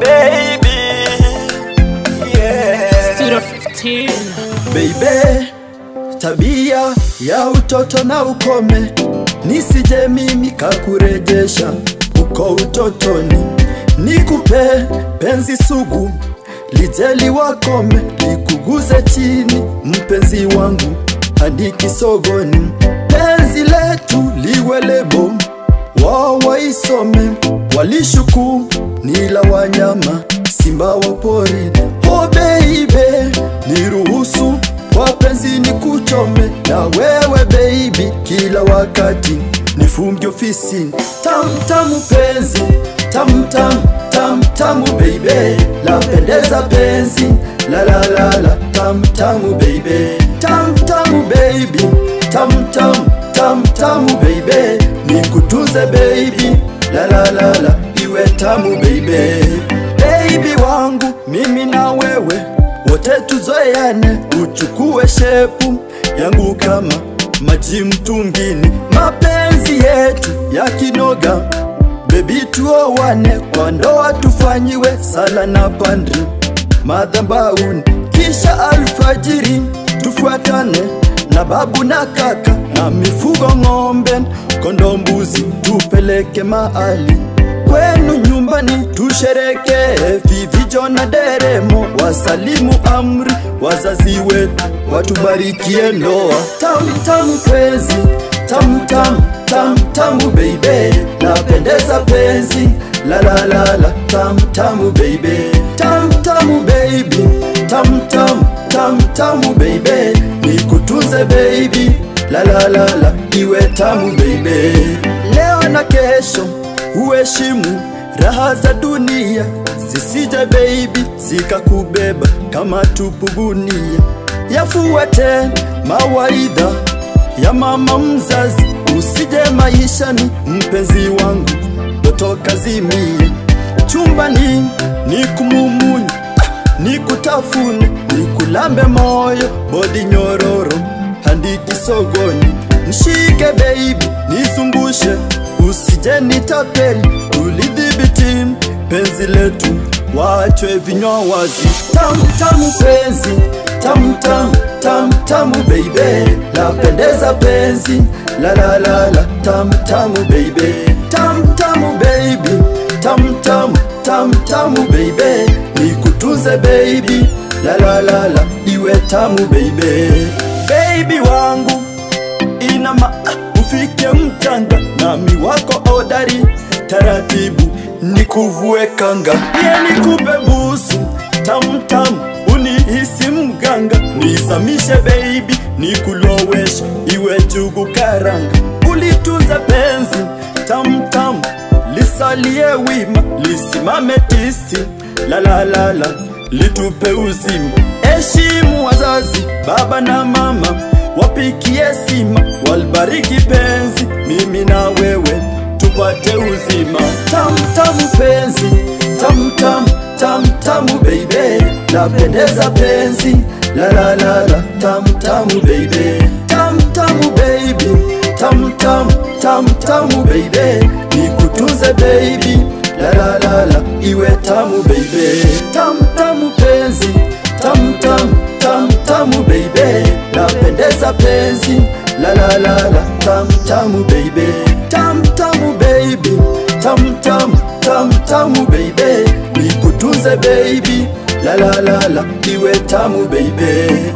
baby yeah. Studio 15. Baby, tabia ya utoto na ukome, nisije mimi kakurejesha uko utotoni. Nikupe penzi sugu, lijeli wakome, likuguze chini, mpenzi wangu hadi kisogoni. Penzi letu liwe lebo, wao waisome, walishuku nila wanyama, simba wa pori. Oh baby, niruhusu wapenzi ni kuchome na wewe baby, kila wakati nifunge ofisini. Tam tamu penzi, tam tam tam tamu baby, lapendeza penzi, la la la la, tam tamu baby, tam tamu baby, tam tam tam tamu baby, nikutunze baby, la la la la, iwe tamu baby, baby wangu mimi na wewe wote tuzoeane, uchukue shepu yangu kama maji mtungini, mapenzi yetu ya kinoga, bebi tuowane, kwa ndoa tufanyiwe sala na pandri madhabauni, kisha alfajiri tufuatane na babu na kaka na mifugo ng'ombe, kondo, mbuzi tupeleke mahali kwenu nyumbani tusherekee, vivijo na deremo, wasalimu amri wazazi wetu, watubarikie ndoa. Tamu tamu penzi, tamu tamu tamu tamu baby, napendeza penzi, la la la la, tamu tamu baby, tamu tamu baby, tamu tamu tamu tamu baby, nikutunze baby, la la la la, iwe tamu baby, leo na kesho uheshimu raha za dunia zisije baby zikakubeba kama tupu gunia. Yafuate mawaidha ya mama mzazi, usije maishani mpenzi wangu ndoto kazimie. Chumbani ni kumumunya, ni kutafune, ni kulambe moyo, bodi nyororo hadi kisogoni. Nishike baby, nizungushe usije nitapeli, tulidhibiti penzi letu, wachwe vinywa wazi. Tamu tamu penzi, tamu tamu tamu tamu baby, lapendeza penzi, la la la la, tamu tamu baby, tamu tamu baby, tamu tamu tamu tamu baby, nikutunze baby, la la la la, iwe tamu baby, baby wangu ina ma ufike mchanga nami wako odari taratibu nikuvue kanga pia nikupe busu tamtam unihisi mganga nizamishe baby nikuloweshe iwe jugu karanga ulitunza penzi tamtam lisalie wima lisimame tisti la la la la litupe uzima heshimu wazazi baba na mama wapikie sima, walbariki penzi, mimi na wewe tupate uzima. Tam tamu penzi, tam tam tam tamu baby, lapendeza penzi, la la la la, tam tamu baby, tam tamu baby, tam tam tam tamu baby, nikutunze baby, la la la la, iwe tamu baby, tam tamu penzi, tam tam tam tamu baby, napendeza penzi, la la la la, tam tamu baby, tam tamu baby, tam tam tam tamu baby, nikutunze baby, la la la la, iwe tamu baby.